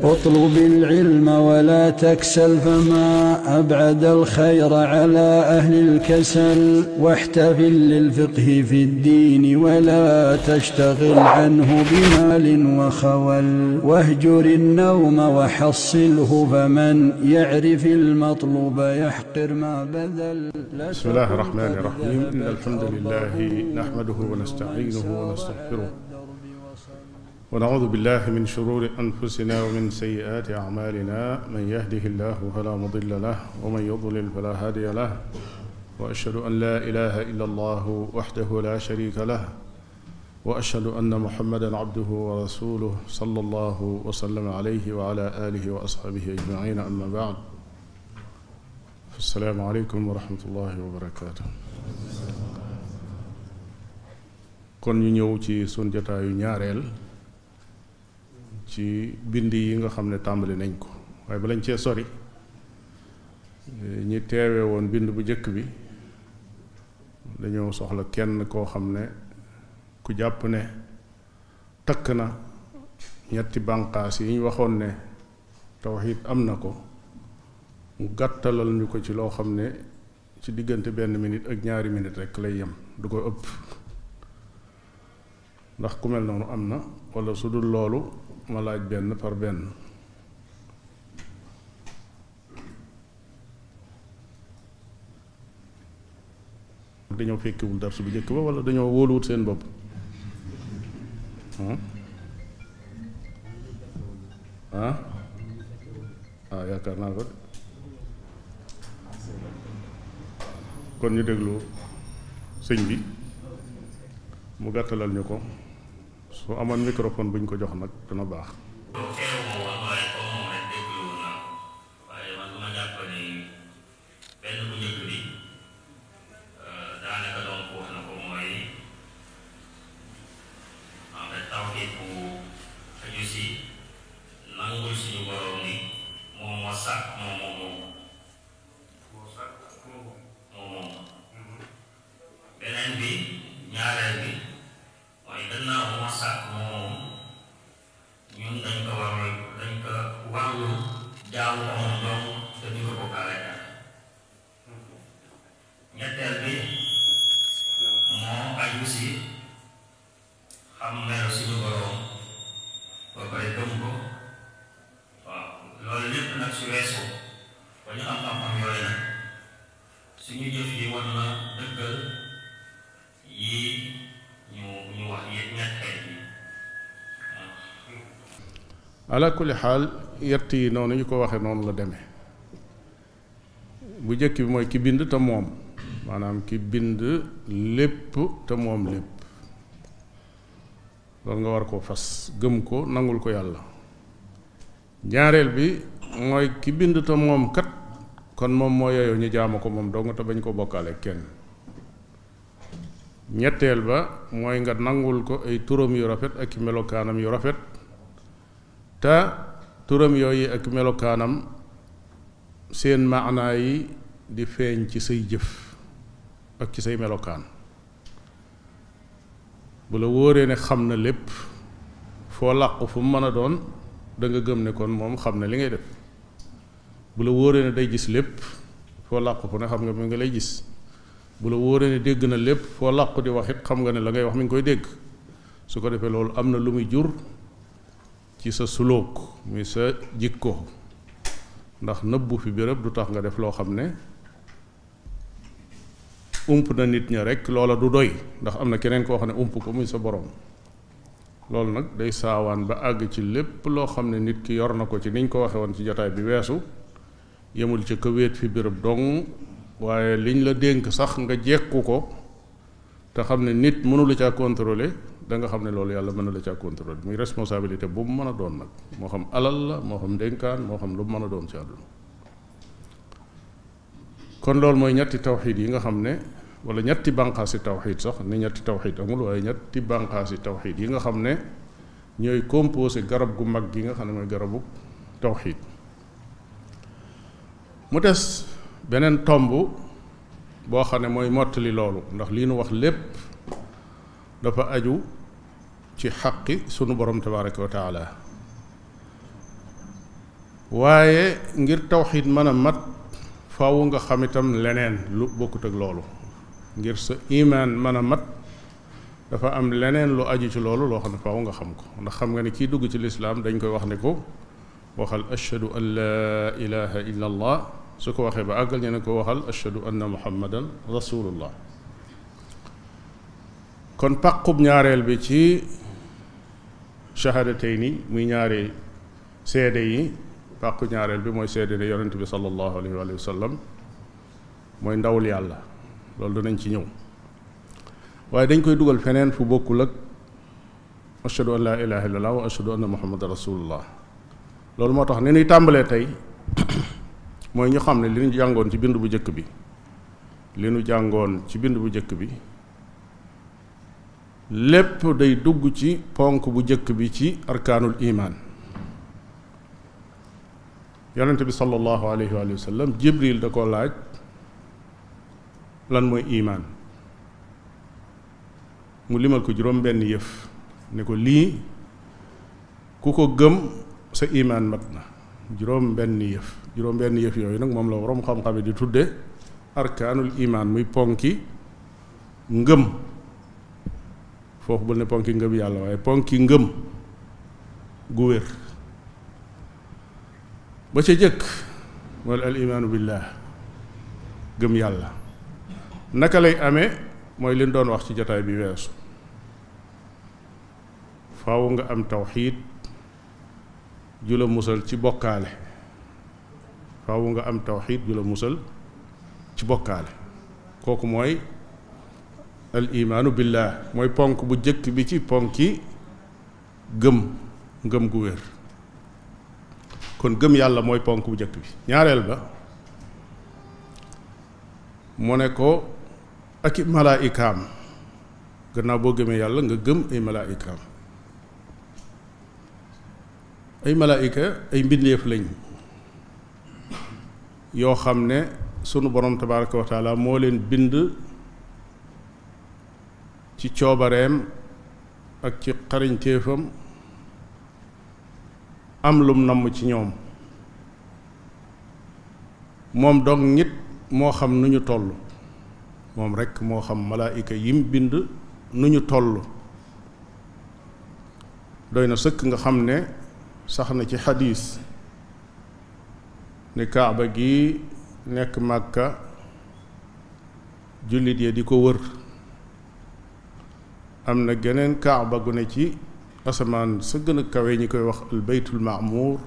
اطلب العلم ولا تكسل فما أبعد الخير على أهل الكسل واحتفل للفقه في الدين ولا تشتغل عنه بمال وخول واهجر النوم وحصله فمن يعرف المطلوب يحقر ما بذل بسم الله الرحمن الرحيم إن الحمد لله نحمده ونستعينه ونستغفره ونعوذ بالله من شرور أنفسنا ومن سيئات أعمالنا من يهده الله فلا مضل له ومن يضلل فلا هادي له وأشهد أن لا إله إلا الله وحده لا شريك له وأشهد أن محمدا عبده ورسوله صلى الله وسلم عليه وعلى آله وأصحابه أجمعين أما بعد السلام عليكم ورحمة الله وبركاته kon ñu ñëw ci sun jotaayu ñaareel ci bind yi nga xam ne tàmbali nañ ko waaye ba lañ cee sori ñi teewe woon bind bu njëkk bi dañoo soxla kenn koo xam ne ku jàpp ne takk na ñetti bànqaas yi ñu waxoon ne tawxiid am na ko mu gàttalal ñu ko ci loo xam ne ci diggante benn minute ak ñaari minute rekk lay yem du ko ëpp ndax ku mel noonu am na walla su dul loolu ma laaj benn par benn dañoo fekkewul darsu bu njëkk ba walla dañoo wóoluwut seen bopp ah ah yaakaar naa ko de kon ñu déglu sëñ bi mu gàttalal ñu ko su amoon microphone bu ñu ko jox nag dana baax benn bu njëkk bi daanaka doon wax na ko mooy en fait tawxiid bu aju si nangul suñu borom ni moom moo sàkk moom moom moom moom moom beneen bi ñaareel bi mooy gannaaw moo sàkk moom moom ñun dañ ko war dañ ko warlu jaamu ko moom doom te ñu ko bokkaale ñetteel bi moo aju si xam melo suñu borom ba pare gëm ko waaw loolu lépp nag su weesu ba ñu am xam-xam yooyu nag suñu jëf yi war na dëggal yi ñu ñu wax yëpp ñetteel bi ala kulli xaal yett yi noonu ñu ko waxee noonu la demee bu njëkk bi mooy ki bind te moom maanaam ki bind lépp te moom lépp loolu nga war koo fas gëm ko nangul ko yàlla ñaareel bi mooy ki bind te moom kat kon moom moo yeyoo ñu jaamu ko moom dong te bañ ko bokkaale kenn ñetteel ba mooy nga nangul ko ay turam yu rafet ak i melokaanam yu rafet te turam yooyu ak melokaanam seen maanaa yi di feeñ ci say jëf ak ci say melokaan bu la wóoree ne xam na lépp foo làqu fu mu mën a doon da nga gëm ne kon moom xam na li ngay def bu la wóoree ne day gis lépp foo làqu fu ne xam nga mi nga lay gis bu la wóoree ne dégg na lépp foo làqu di wax it xam nga ne la ngay wax mi ngi koy dégg su ko defee loolu am na lu muy jur ci sa sulóok muy sa jikko ndax nëbbu fi béréb du tax nga def loo xam ne ump na nit ña rek loola du doy ndax am na keneen koo xam ne ump ko muy sa borom loolu nag day saawaan ba àgg ci lépp loo xam ne nit ki yor na ko ci niñ ko waxe woon ci jotaay bi weesu yemul ci ka wéet fi béréb dong waaye liñ la dénk sax nga jekku ko te xam ne nit mënula caa contrôler da nga xam ne loolu yàlla mën na la caa contrôler muy responsabilité bu mu mën a doon nag moo xam alal la moo xam dénkaan moo xam lu mu mën a doon ci àdduna kon loolu mooy ñetti tawxiid yi nga xam ne wala ñetti bànqaasi tawxiid sax ni ñetti tawxiid amul waaye ñetti bànqaasi tawxiid yi nga xam ne ñooy composé garab gu mag gi nga xam ne mooy garabu tawxiid mu des beneen tomb boo xam ne mooy mottali loolu ndax lii nu wax lépp dafa aju ci xaqi sunu borom tabaraka wa taala waaye ngir tawxiid mën a mat faaw nga xam itam leneen lu bokkut ak loolu ngir sa imaan mën a mat dafa am leneen lu aju ci loolu loo xam ne faaw nga xam ko ndax xam nga ne kii dugg ci lislaam dañ koy wax ne ko waxal ashhadu an laa ilaha illa allah su ko waxee ba àggal ñu ne ko waxal ashhadu anna muhammadan rasulullah kon pàqub ñaareel bi ci shahadatayni muy ñaari seede yi pàqu ñaareel bi mooy seede ne yonent bi sallallahu alayhi wa sallam mooy ndawul yàlla loolu danañ ci ñëw waaye dañ koy dugal feneen fu bokkul ak ashhadu an laa ilaha illallah wa ashhadu anna muhammadan rasulullah loolu moo tax ni ñuy tàmbalee tey mooy ñu xam ne li ñu jàngoon ci bind bu njëkk bi li ñu jàngoon ci bind bu njëkk bi lépp day dugg ci ponk bu njëkk bi ci arkaanul imaan yonente bi sallallahu alayhi wa sallam jibril da ko laaj lan mooy imaan mu limal ko juróom benn yëf ne ko lii ku ko gëm sa imaan mat na juróom benn yëf juróom benn yëf yooyu nag moom la waroom xam-xam yi di tudde arkaanul imaan muy ponki ngëm foofu bul ne ponki ngëm yàlla waaye ponki ngëm gu wér ba ca jëkk mooy al imaanu billah gëm yàlla naka lay amee mooy li ñu doon wax ci jotaay bi weesu faaw nga am tawxiid ju la musal ci bokkaale faaw nga am tawxiid ju la musal ci bokkaale kooku mooy al imaanu billah mooy ponk bu jëkk bi ci ponki gëm ngëm gu wér kon gëm yàlla mooy ponk bu jëkk bi ñaareel ba mu ne ko ak i malaayikaam gannaaw boo gëmee yàlla nga gëm ay malaayikaam ay malaayika ay mbindeef lañ yoo xam ne sunu borom tabaraka wa taala moo leen bind ci coobareem ak ci xarañteefam am lum namm ci ñoom moom dong nit moo xam nu ñu toll moom rekk moo xam malaayika yim bind nu ñu toll doy na sëkk nga xam ne sax na ci xadiis ne kaaba gi nekk màkka jullit ya di ko wër am na geneen kaaba gu ne ci asamaan sa gën a kawe ñi koy wax al baytul maamuur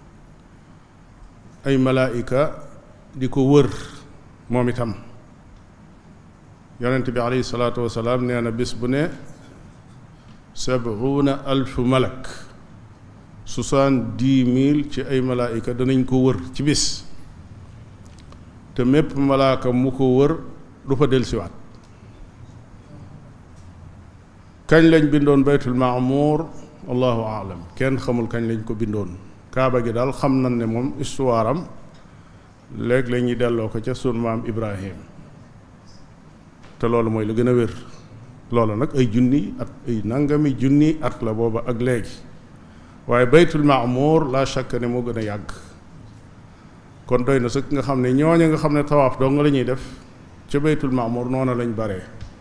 ay malaayika di ko wër moom itam yonent bi alayhi salaatu wasalaam nee na bis bu ne sabuuna alfu malak soixante-dix mille ci ay malaayika danañ ko wër ci bis te mépp malaaka mu ko wër du fa dellusiwaat kañ lañ bindoon baytul maamuur allahu aalam kenn xamul kañ lañ ko bindoon kaaba gi daal xam nañ ne moom histoire am léegi la ñuy delloo ko ca sunu maam ibrahim te loolu mooy lu gën a wér loolu nag ay junni at ay nangami junni at la booba ak léegi waaye baytul maamuur la shakka ne moo gën a yàgg kon doy na sëkk nga xam ne ñooñu nga xam ne tawaaf dong la ñuy def ca baytul maamuur noonu lañ bare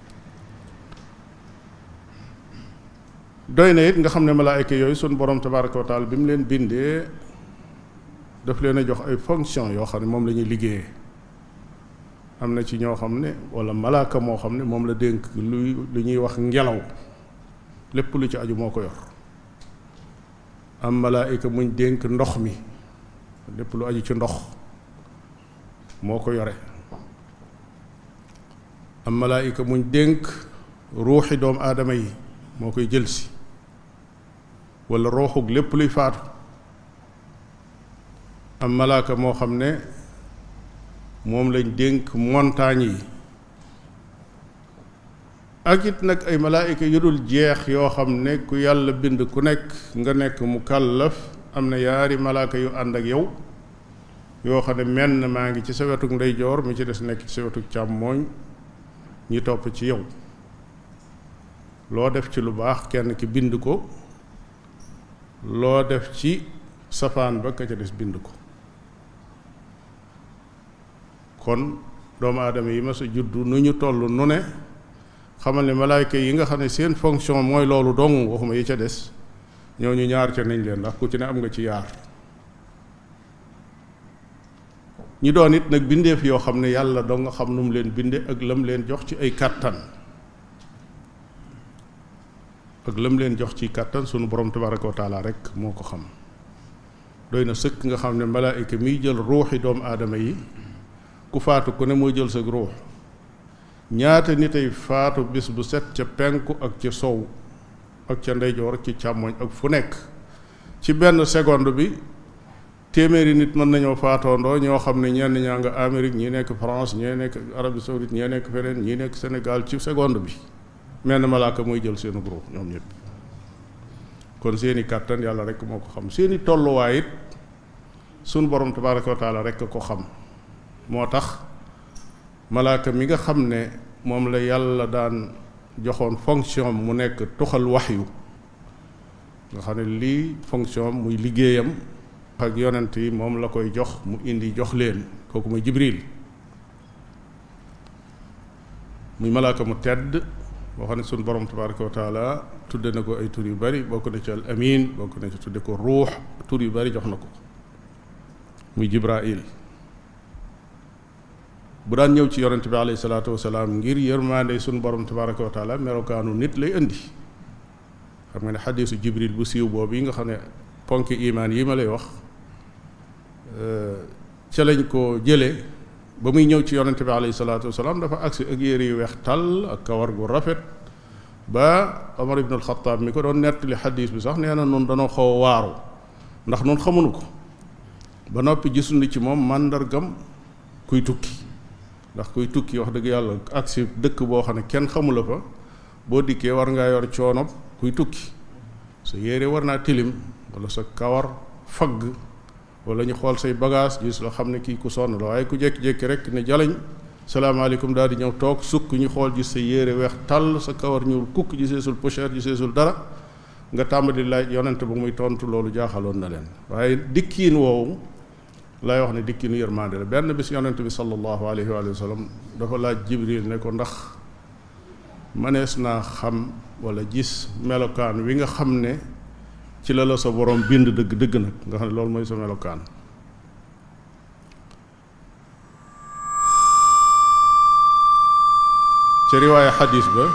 doy na it nga xam ne malaayka yooyu sunu borom tabaraka wa taala bi mu leen bindee daf leen a jox ay fonction yoo xam ne moom la ñuy liggéeyee am na ci ñoo xam ne wala malaaka moo xam ne moom la dénk luy lu ñuy wax ngelaw lépp lu ci aju moo ko yor am malaayka muñ dénk ndox mi lépp lu aju ci ndox moo ko yore am malaayka muñ dénk ruuxi doomu aadama yi moo koy jëlsi wala ruuxug lépp luy faatu am malaaka moo xam ne moom lañ dénk montagne yi ak it nag ay malaayika yu dul jeex yoo xam ne ku yàlla bind ku nekk nga nekk mu kàllaf am na yaari malaaka yu ànd ak yow yoo xam ne menn maa ngi ci sa wetuk ndeyjoor mi ci des nekk ci sa wetuk càmmooñ ñi topp ci yow loo def ci lu baax kenn ki bind ko loo def ci safaan ba ka ca des bind ko kon doomu aadama yi mas a juddu nu ñu toll nu ne xamal ne malaayka yi nga xam ne seen fonction mooy loolu dong waxuma yi ca des ñooñu ñaar ca nañ leen ndax ku ci ne am nga ci yaar ñi doon it nag bindeef yoo xam ne yàlla doo nga xam nu mu leen binde ak lam leen jox ci ay kàttan ak lam leen jox ci kàttan sunu borom tabaraka wa taala rek moo ko xam doy na sëkk nga xam ne malaayka miy jël ruuxi doomu aadama yi ku faatu ku ne mooy jël sa ruux ñaata nit ay faatu bis bu set ca penku ak ca sow ak ca ndeyjoor ak ci càmmoñ ak fu nekk ci benn seconde bi téeméeri nit mën nañoo faatoondoo ñoo xam ne ñenn ñaa nga Amérique ñii nekk France ñii nekk Arabie Saoudite ñii nekk feneen ñii nekk Sénégal ci seconde bi menn malaaka muy jël seenu ruux ñoom ñëpp kon seeni kàttan yàlla rek moo ko xam seeni tolluwaay it sunu borom tabaraka wa taala rek ko xam moo tax malaaka mi nga xam ne moom la yàlla daan joxoon fonction mu nekk tuxal waxyu nga xam ne lii fonction muy liggéeyam ak yonent yi moom la koy jox mu indi jox leen kooku muy jibril muy malaaka mu tedd boo xam ne sunu borom tabaraka wa taala tudde na ko ay tur yu bari bokk na ci al amin bokk na ci tudde ko ruux tur yu bari jox na ko muy jibrail bu daan ñëw ci yonent bi alayhi salaatu wasalaam ngir yërmaande sunu borom tabaraka wa taala melokaanu nit lay indi xam nga ne xadiisu jibril bu siiw boobu yi nga xam ne ponki imaan yi ma lay wax ca lañ ko jële ba muy ñëw ci yonent bi alayhi salaatu wasalaam dafa agsi ak yére yu weex tàll ak kawar gu rafet ba Omar ibn al-Khattab mi ko doon nettali xadiis bi sax nee na noonu danoo xaw a waaru ndax noonu xamuñu ko ba noppi gisuñu ci moom màndargam kuy tukki ndax kuy tukki wax dëgg yàlla agsi dëkk boo xam ne kenn xamula fa boo dikkee war ngaa yor coonob kuy tukki sa yére war naa tilim wala sa kawar fagg wala ñu xool say bagage gis la xam ne kii ku sonn la waaye ku jékki-jékki rek ne jalañ salaamaaleykum daal di ñëw toog sukk ñu xool gis sa yére weex tàll sa kawar ñuul kukk giseesul pochère giseesul dara nga tàmbali laaj yonent bu muy tontu loolu jaaxaloon na leen waaye dikkiin woowu lay wax ne dikkiinu yërmande la benn bis yonent bi sallallahu alayhi wa sallam dafa laaj jibril ne ko ndax mënees naa xam wala gis melokaan wi nga xam ne ci la la sa borom bind dëgg dëgg nag nga xam ne loolu mooy sa melokaan ca riwaaya xadis ba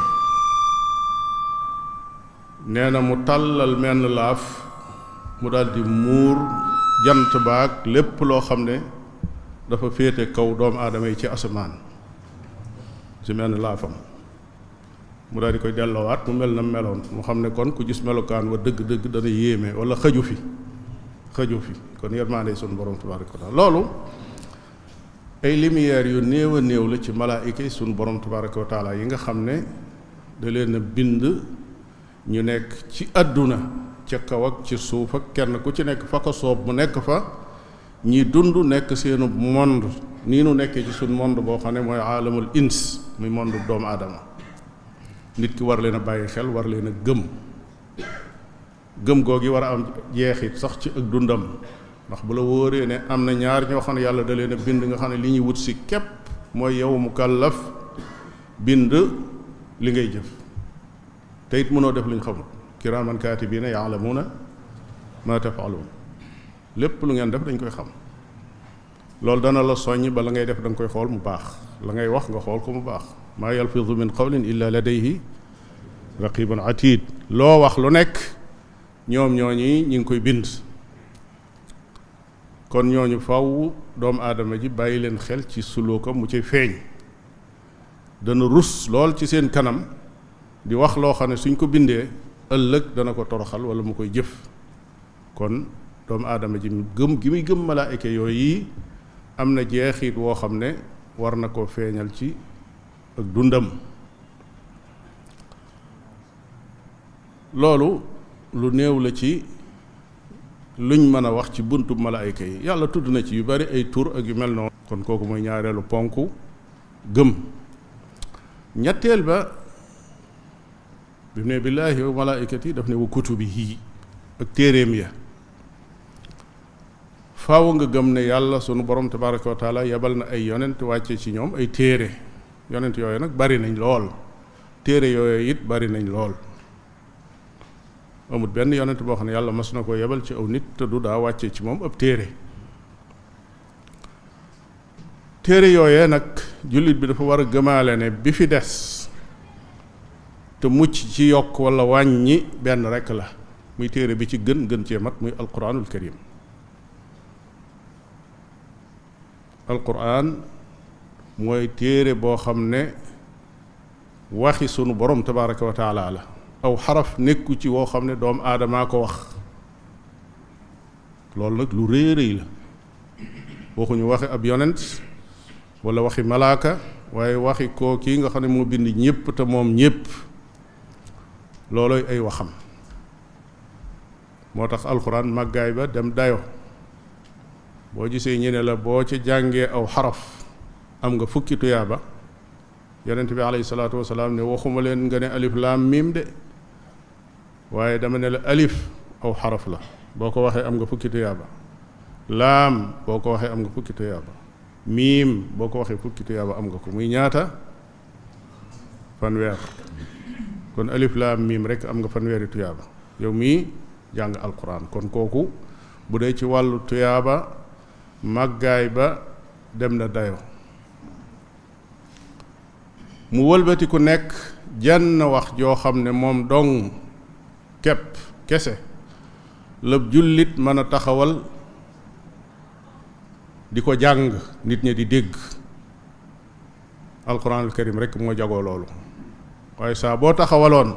nee na mu tàllal menn laaf mu daldi muur jant baag lépp loo xam ne dafa féete kaw doomu aadama yi ci asamaan ci menn laafam mu daal di koy delloowaat mu mel na meloon mu xam ne kon ku gis melokaan wa dëgg-dëgg dana yéeme wala xëju fi xëju fi kon yërmaande sunu borom tabaraka wa taala loolu ay lumière yu néew a néew la ci malaayika yi sunu borom tabaraka wa taala yi nga xam ne da leen a bind ñu nekk ci àdduna ca kaw ak ci suuf ak kenn ku ci nekk fa ko soob mu nekk fa ñi dund nekk seenu monde nii nu nekkee ci suñ monde boo xam ne mooy aalamul ins muy monde doomu aadama nit ki war leen a bàyyi xel war leen a gëm gëm googi war a am jeexit sax ci ak dundam ndax bu la wóoree ne am na ñaar ñoo xam ne yàlla da leen a bind nga xam ne li ñuy wut si képp mooy yow mu kàllaf bind li ngay jëf te it mënoo def lu ñu xamul kiraaman kaatibiina yaalamuuna maa tafaaluun lépp lu ngeen def dañ koy xam loolu dana la soññ ba la ngay def da nga koy xool mu baax la ngay wax nga xool ko mu baax maa yalfidu min qawlin illa ladayhi raqibun atid loo wax lu nekk ñoom ñooñi ñi ngi koy bind kon ñooñu faw doomu aadama ji bàyyi leen xel ci suluukam mu ci feeñ dana rus lool ci seen kanam di wax loo xam ne suñ ko bindee ëllëg dana ko toroxal wala mu koy jëf kon doomu aadama ji gëm gi muy gëm malaayika yooyu yi am na jeexit woo xam ne war na koo feeñal ci ak dundam loolu lu néew la ci luñ mën a wax ci buntu malaayika yi yàlla tudd na ci yu bari ay tur ak yu mel noonu kon kooku mooy ñaareelu ponk gëm ñetteel ba bi mu ne billaahi wa malaaykati daf ne wa kutubihi ak téeréem ya faaw nga gëm ne yàlla sunu borom tabaraka wa taala yebal na ay yonent wàcce ci ñoom ay téere yonent yooyu nag bari nañ lool téere yooyu it bari nañ lool amul benn yonent boo xam ne yàlla mas na ko yebal ci aw nit te du daa wàcce ci moom ab téere téere yooyee nag jullit bi dafa war a gëmaale ne bi fi des te mucc ci yokk walla wàññi benn rekk la muy téere bi ci gën gën cee mat muy alquranul karim alquran mooy téere boo xam ne waxi sunu borom tabaraka wa taala la aw xaraf nekku ci woo xam ne doomu aadamaa ko wax loolu nag lu rëy rëy la waxuñu waxi ab yonent wala waxi malaaka waaye waxi koo kii nga xam ne moo bind ñépp te moom ñépp looloy ay waxam moo tax alxuraan màggaay ba dem dayo boo gisee ñu ne la boo ci jàngee aw xaraf am nga fukki tuyaaba yonent bi alayhi salaatu wasalaam ne waxuma leen nga ne alif laam miim de waaye dama ne la alif aw xaraf la boo ko waxee am nga fukki tuyaaba laam boo ko waxee am nga fukki tuyaaba miim boo ko waxee fukki tuyaaba am nga ko muy ñaata fanweer kon alif laam miim rek am nga fanweeri tuyaaba yow mii jàng alquran kon kooku bu dee ci wàllu tuyaaba màggaay ba dem na dayo mu wëlbati ku nekk jenn wax joo xam ne moom dong kepp kese lëb jullit mën a taxawal di ko jàng nit ñi di dégg alquranul karim rek moo jagoo loolu waaye saa boo taxawaloon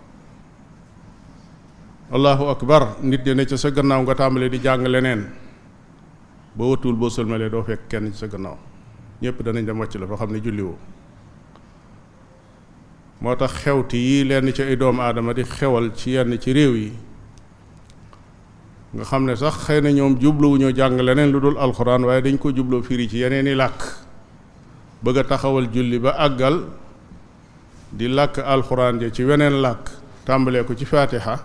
allahu akbar nit ñi ne ca sa gannaaw nga tàmbalee di jàng leneen boo wëtuwul boo sëlmalee doo fekk kenn ci sa gannaaw ñépp danañ dem wàcc la fa xam ne julliwoo moo tax xewti yii lenn ci ay doomu aadama di xewal ci yenn ci réew yi nga xam ne sax xëy na ñoom jubluwuñoo jàng leneen lu dul alxuraan waaye dañ ko jubloo firi ci yeneen i làkk bëgg a taxawal julli ba àggal di làkk alxuraan ja ci weneen làkk tàmbalee ko ci faatiha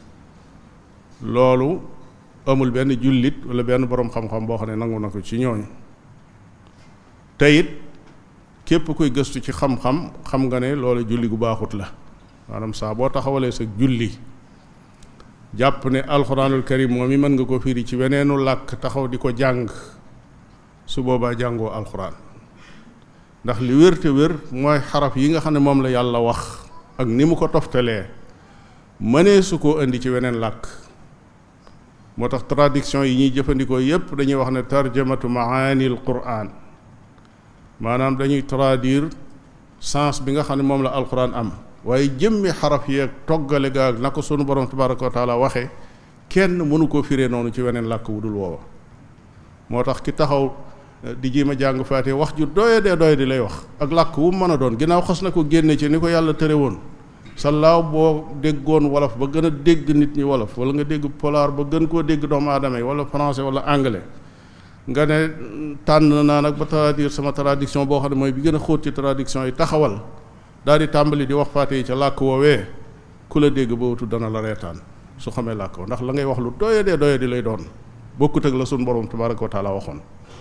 loolu amul benn jullit wala benn boroom xam-xam boo xam ne nangu na ko ci ñooñu te it képp kuy gëstu ci xam-xam xam nga ne loolu julli gu baaxut la maanaam saa boo taxawalee sa julli jàpp ne alxuraanul karim moom mi mën nga ko firi ci weneenu làkk taxaw di ko jàng su boobaa jàngoo alxuraan ndax li wér te wér mooy xaraf yi nga xam ne moom la yàlla wax ak ni mu ko toftalee mënee su koo indi ci weneen làkk moo tax traduction yi ñuy jëfandikoo yépp dañuy wax ne tarjamatu maanil quraan maanaam dañuy traduire sens bi nga xam ne moom la alquran am waaye jëmmi xaraf yeeg toggale ga ak na ko sunu borom tabaraka wa taala waxe kenn mënu koo firee noonu ci weneen làkk wu dul woowa moo tax ki taxaw di jéem a jàng faate wax ju doye dee doye di lay wax ak làkk wu mën a doon ginnaaw xas na ko génne ci ni ko yàlla tëre woon sallaaw boo déggoon wolof ba gën a dégg nit ñi wolof wala nga dégg polaar ba gën koo dégg doomu aadama yi wala français wala anglais nga ne tànn naa nag ba traduire sama traduction boo xam ne mooy bi gën a xóot ci traduction yi taxawal daal di tàmbali di wax faate yi ca làkk woowee ku la dégg ba wutu dana la reetaan su xamee làkk ndax la ngay wax lu doye dee doye di lay doon bokkut ak la suñ borom tabaraka wa taala waxoon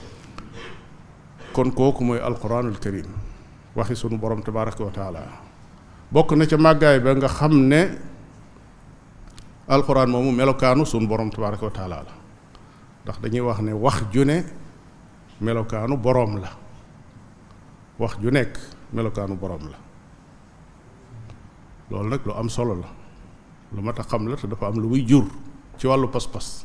kon kooku mooy alquranul karim waxi sunu borom tabaraka wa taala bokk na ca màggaay ba nga xam ne alquran moomu melokaanu sunu borom tabaraka wa taala la ndax dañuy wax ne wax ju ne melokaanu boroom la wax ju nekk melokaanu boroom la loolu nag lu am solo la lu mat a xam la te dafa am lu muy jur ci wàllu pas-pas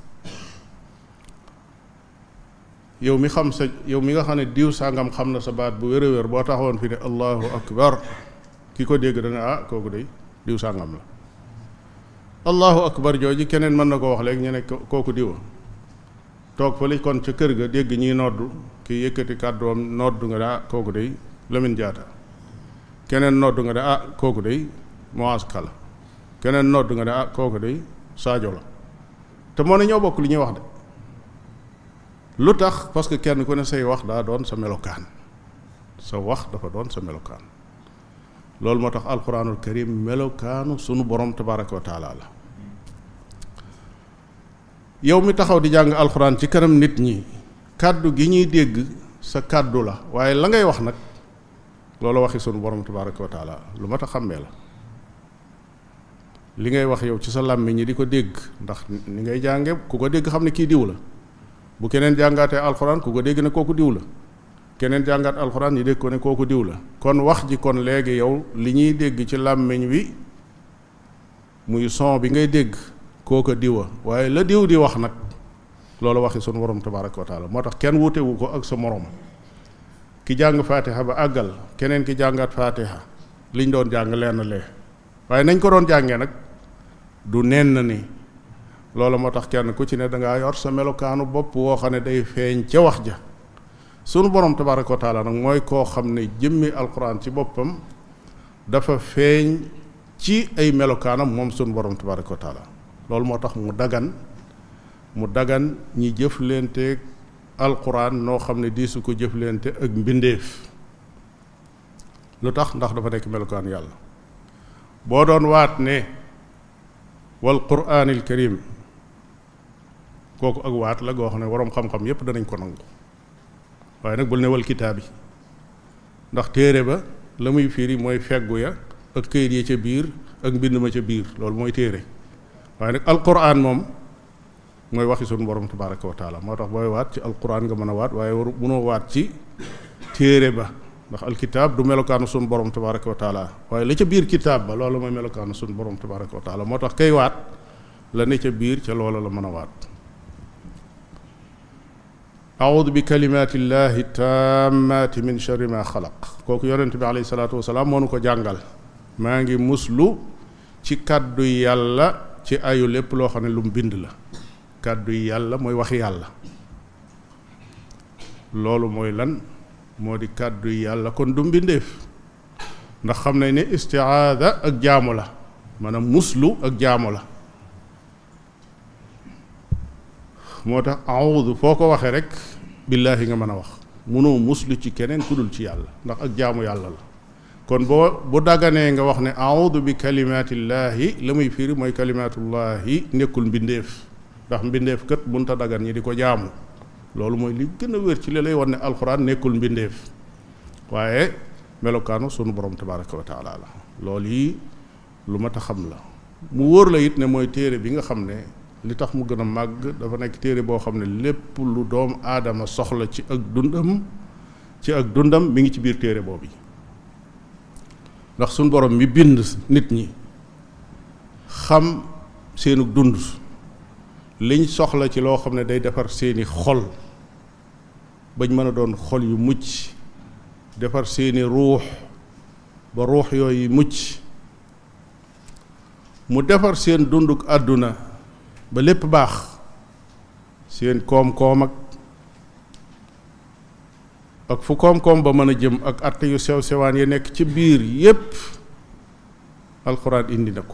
yow mi xam sa yow mi nga xam ne diw sàngam xam na sa baat bu wér a wér boo taxawoon fi ne allahu akbar ki ko dégg dana ah kooku de diw sàngam la allahu akbar jooju keneen mën na ko wax léegi ñu ne kooku diwa toog fa li kon ca kër ga dégg ñiy noddu ki yëkkati kàddoom noddu nga ne ah kooku de Lamine Diatta keneen noddu nga ne ah kooku de Moise Kala keneen noddu nga ne ah kooku de Sadio la te moo ne ñoo bokk li ñuy wax de lu tax parce que kenn ku ne say wax daa doon sa melokaan sa wax dafa doon sa melokaan loolu moo tax alquranul karim melokaanu sunu borom tabaraka wa taala la yow mi taxaw di jàng alxuraan ci kanam nit ñi kàddu gi ñuy dégg sa kàddu la waaye la ngay wax nag loolu waxi sunu borom tabaraka wa taala lu mat a xàmmee la li ngay wax yow ci sa làmmiñ ñi di ko dégg ndax ni ngay jànge ku ko dégg xam ne kii diw la bu keneen jàngaatee alxuraan ku ko dégg ne kooku diw la keneen jàngaat alxuraan ñi dégg ko ne kooku diw la kon wax ji kon léegi yow li ñuy dégg ci làmmiñ wi muy son bi ngay dégg kooka diwa waaye la diw di wax nag loolu waxi sunu borom tabaraka wa taala moo tax kenn wutewu ko ak sa morom ki jàng faatiha ba àggal keneen ki jàngaat faatiha liñ doon jàng lenn lee waaye nañ ko doon jàngee nag du nenn ni loolu moo tax kenn ku ci ne dangaa yor sa melokaanu bopp woo xam ne day feeñ ca wax ja sunu borom tabaraka wa taala nag mooy koo xam ne jëmmi alquran ci boppam dafa feeñ ci ay melokaanam moom sunu borom tabaraka wa taala loolu moo tax mu dagan mu dagan ñi jëflanteeg alquran noo xam ne di su ko jëflante ak mbindeef lu tax ndax dafa nekk melokaan yàlla boo doon waat ne wal quraanil karim kooku ak waat la goo xam ne waroom xam-xam yépp danañ ko nangu waaye nag bul ne wal kitaabi ndax téere ba la muy firi mooy feggu ya ak këyit ya ca biir ak mbind ma ca biir loolu mooy téere waaye nag alquran moom mooy waxi sunu borom tabaraka wa taala moo tax booy waat ci alquran nga mën a waat waaye waru munoo waat ci téere ba ndax alkitaab du melokaanu sunu borom tabaraka wa taala waaye la ca biir kitaab ba loolu mooy melokaanu sunu borom tabaraka wa taala moo tax kay waat la ne ca biir ca loola la mën a waat audu bi kalimatillahi tammati min sharri ma xalaq kooku yonent bi alayhi salaatu wasalaam moo nu ko jàngal maa ngi muslu ci kàddu yàlla ci ayu lépp loo xam ne lu mu bind la kàddu yàlla mooy waxi yàlla loolu mooy lan moo di kàddu yàlla kon du mbindeef ndax xam nañ ne istiaada ak jaamu la maanaam muslu ak jaamu la moo tax awudu foo ko waxee rek billaahi nga mën a wax munoo muslu ci keneen ku dul ci yàlla ndax ak jaamu yàlla la kon boo bu daganee nga wax ne awudu bi kalimaatillaahi la muy firi mooy kalimaatullaahi nekkul mbindeef ndax mbindeef kat bunta dagan ñi di ko jaamu loolu mooy li gën a wér ci li lay wan ne alxuraan nekkul mbindeef waaye melokaanu sunu borom tabaraka wa taala la loolu yi lu mat a xam la mu wóor la it ne mooy téere bi nga xam ne li tax mu gën a màgg dafa nekk téere boo xam ne lépp lu doom aadama soxla ci ak dundam ci ak dundam mi ngi ci biir téere boobu ndax sunu borom mi bind nit ñi xam seenu dund liñ soxla ci loo xam ne day defar seeni xol bañ mën a doon xol yu mucc defar seeni ruux ba ruux yooyu mucc mu defar seen dunduk àdduna ba lépp baax seen koom-koom ak ak fu koom-koom ba mën a jëm ak atte yu sew sewaan yi nekk ci biir yépp alxuraan indi na ko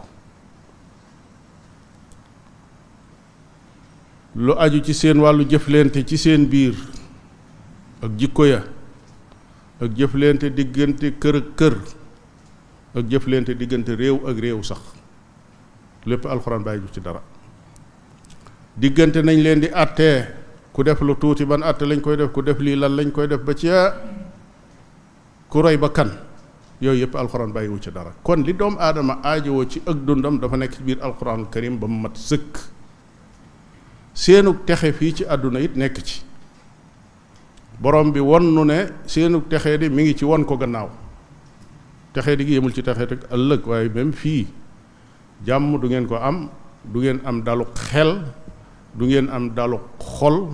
lu aju ci seen wàllu jëflante ci seen biir ak jikko ya ak jëflante diggante kër ak kër ak jëflante diggante réew ak réew sax lépp alxuraan bàyyi ju ci dara diggante nañ leen di àttee ku def lu tuuti ban àtte lañ koy def ku def lii lan lañ koy def ba ci ku rey ba kan yooyu yëpp alxuraan bàyyiwu ci dara kon li doomu aadama aajowoo ci ak dundam dafa nekk ci biir alxuraanul karim ba mu mat sëkk seenug texe fii ci àdduna it nekk ci borom bi won nu ne seenug texee di mi ngi ci won ko gannaaw texee di gi yemul ci texee rek ëllëg waaye même fii jàmm du ngeen ko am du ngeen am dalu xel du ngeen am dalu xol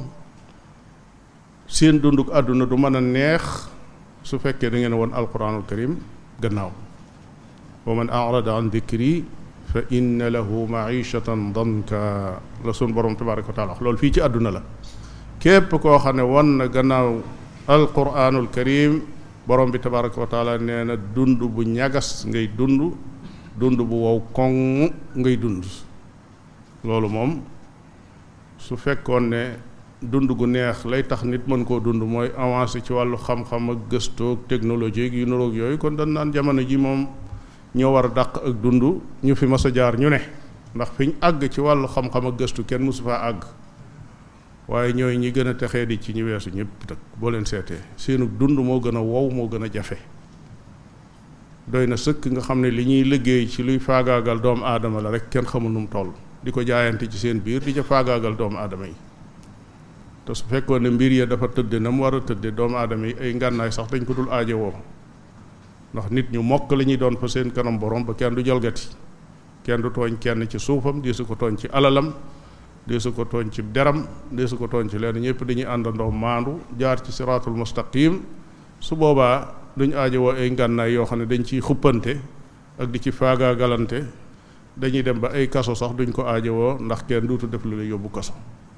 seen dunduk àdduna du mën a neex su fekkee da ngeen won alquranul karim gannaaw wa man arada an dikri fa inna lahu maishatan danka la sun borom tabaraka wa taala loolu fii ci àdduna la képp koo xam ne won na gannaaw alquranul karim borom bi tabaraka wa taala nee na dund bu ñagas ngay dund dund bu wow koŋ ngay dund loolu moom su fekkoon ne dund gu neex lay tax nit mën koo dund mooy avancé ci wàllu xam-xam ak gëstoog technologie yu nuroog yooyu kon dañ naan jamono ji moom ñoo war a dàq ak dund ñu fi mas a jaar ñu ne ndax fi ñu àgg ci wàllu xam-xam ak gëstu kenn mësu faa àgg waaye ñooy ñi gën a texee di ci ñi weesu ñëpp nag boo leen seetee seenu dund moo gën a wow moo gën a jafe doy na sëkk nga xam ne li ñuy liggéey ci luy faagaagal doomu aadama la rek kenn xamul nu mu toll di ko jaayante ci seen biir di ca faagaagal doomu aadama yi te su fekkoon ne mbir ya dafa tëdde na mu war a tëdde doomu aadama yi ay ngànnaay sax dañ ko dul aajowoo ndax nit ñu mokk la ñuy doon fa seen kanam borom ba kenn du jalgati kenn du tooñ kenn ci suufam di su ko tooñ ci alalam di su ko tooñ ci deram di su ko tooñ ci leen ñëpp dañuy àndandoo maandu jaar ci siraatul mustaqim su boobaa duñ aajowoo ay ngànnaay yoo xam ne dañ ciy xuppante ak di ci faagaagalante dañuy dem ba ay kaso sax duñ ko aajowoo ndax kenn duutu def lu lay yóbbu kaso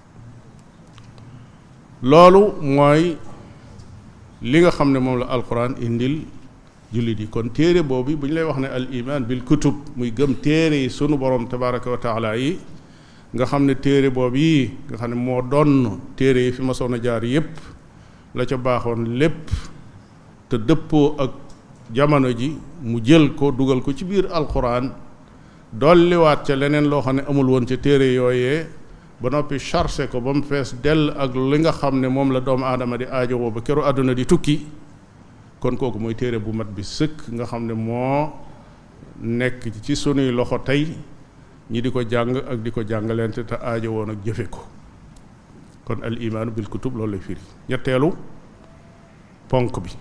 loolu mooy li nga xam ne moom la alquran indil jullit yi kon téere boobu bu ñu lay wax ne al iman bil kutub muy gëm téere yi sunu borom tabaraka wa taala yi nga xam ne téere boobu yi nga xam ne moo doon téere yi fi ma soon a jaar yépp la ca baaxoon lépp te dëppoo ak jamono ji mu jël ko dugal ko ci biir alquran dolliwaat ca leneen loo xam ne amul woon ca téere yooyee ba noppi chargé ko ba mu fees dell ak li nga xam ne moom la doomu aadama di aajowoo ba keru àdduna di tukki kon kooku mooy téere bu mat bi sëkk nga xam ne moo nekk ci sunuy loxo tey ñi di ko jàng ak di ko jàngalente te aajowoo nag jëfe ko kon al imaanu bil kutub loolu lay firi ñetteelu ponk bi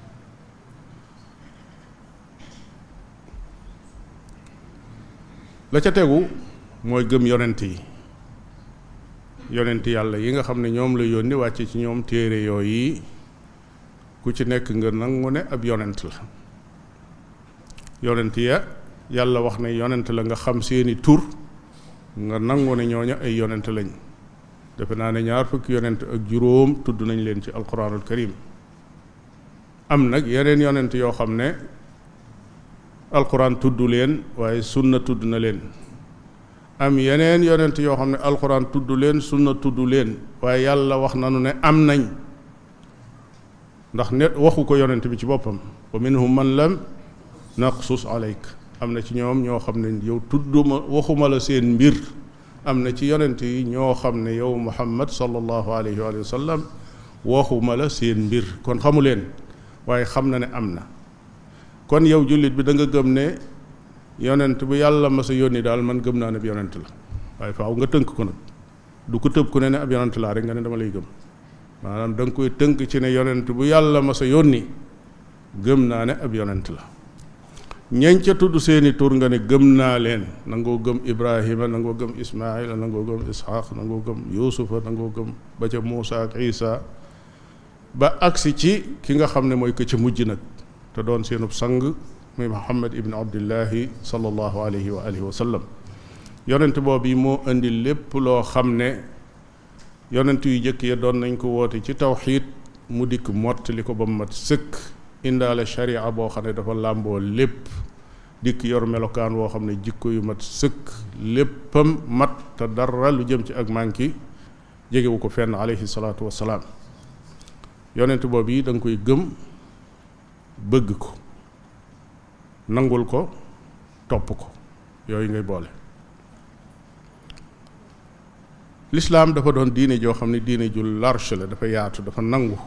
la ca tegu mooy gëm yonent yi yonent yàlla yi nga xam ne ñoom la yónni wàcce ci ñoom téere yooyu ku ci nekk nga nangu ne ab yonent la yonent ya yàlla wax ne yonent la nga xam seeni tur nga nangu ne ñooña ay yonent lañ defe naa ne ñaar fukki yonent ak juróom tudd nañ leen ci alquranul karim am nag yeneen yonent yoo xam ne alquran tudd leen waaye sunna tudd na leen am yeneen yonent yoo xam ne alquran tudd leen sunna tudd leen waaye yàlla wax nanu ne am nañ ndax ne waxu ko yonent bi ci boppam wa minhum man lam naqsus alayk am na ci ñoom ñoo xam ne yow tudduma waxuma la seen mbir am na ci yonent yi ñoo xam ne yow muhammad sallallahu alayhi wa sallam waxuma la seen mbir kon xamu leen waaye xam na ne am na kon yow jullit bi da nga gëm ne yonent bu yàlla ma sa yónni daal man gëm naa ne ab yonent la waaye faaw nga tënk ko nag du ko tëb ku ne ne ab yonent laa rek nga ne dama lay gëm maanaam da nga koy tënk ci ne yonent bu yàlla ma sa yónni gëm naa ne ab yonent la ñeñ ca tudd seeni tur nga ne gëm naa leen nangoo gëm ibrahima nangoo gëm ismaila nangoo gëm ishaq nangoo gëm yuusufa nangoo gëm ba ca muusa ak isa ba agsi ci ki nga xam ne mooy ko ca mujj nag te doon seenub sang muy muhammad ibn abdillahi sallallahu alayhi wa alihi wa sallam yonent boobu yi moo indi lépp loo xam ne yonent yu jëkk ya doon nañ ko woote ci tawxiid mu dikk mottali ko ba mu mat sëkk indaale sharia boo xam ne dafa làmboo lépp dikk yor melokaan woo xam ne jikko yu mat sëkk léppam mat te dara lu jëm ci ak manki jegewu ko fenn alayhi salaatu wassalaam yonent boobu yi da nga koy gëm bëgg ko nangul ko topp ko yooyu ngay boole lislaam dafa doon diine joo xam ne diine ju large la dafa yaatu dafa nangu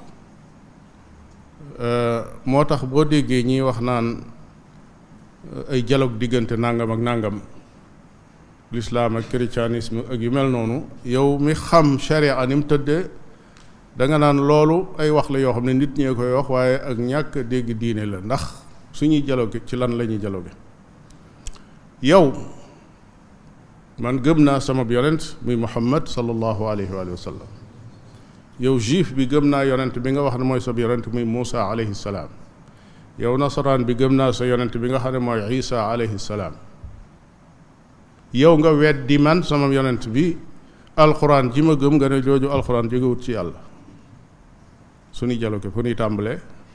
moo tax boo déggee ñiy wax naan ay dialogue diggante nangam ak nangam lislaam ak christianisme ak yu mel noonu yow mi xam sharia ni mu tëddee da nga naan loolu ay wax la yoo xam ne nit ñee koy wax waaye ak ñàkk dégg diine la ndax suñuy dialogue ci lan la ñuy dialogue yow man gëm naa sama yonent muy muhammad sallallahu alayhi wa sallam yow juif bi gëm naa yonent bi nga wax ne mooy sa yonent muy Muusa alayhi salaam yow nasaraan bi gëm naa sa yonent bi nga xam ne mooy Isa alayhi salaam yow nga weddi man sama yonent bi alxuraan ji ma gëm nga ne jooju alxuraan jógewut ci yàlla suñuy dialogue fu ñuy tàmbalee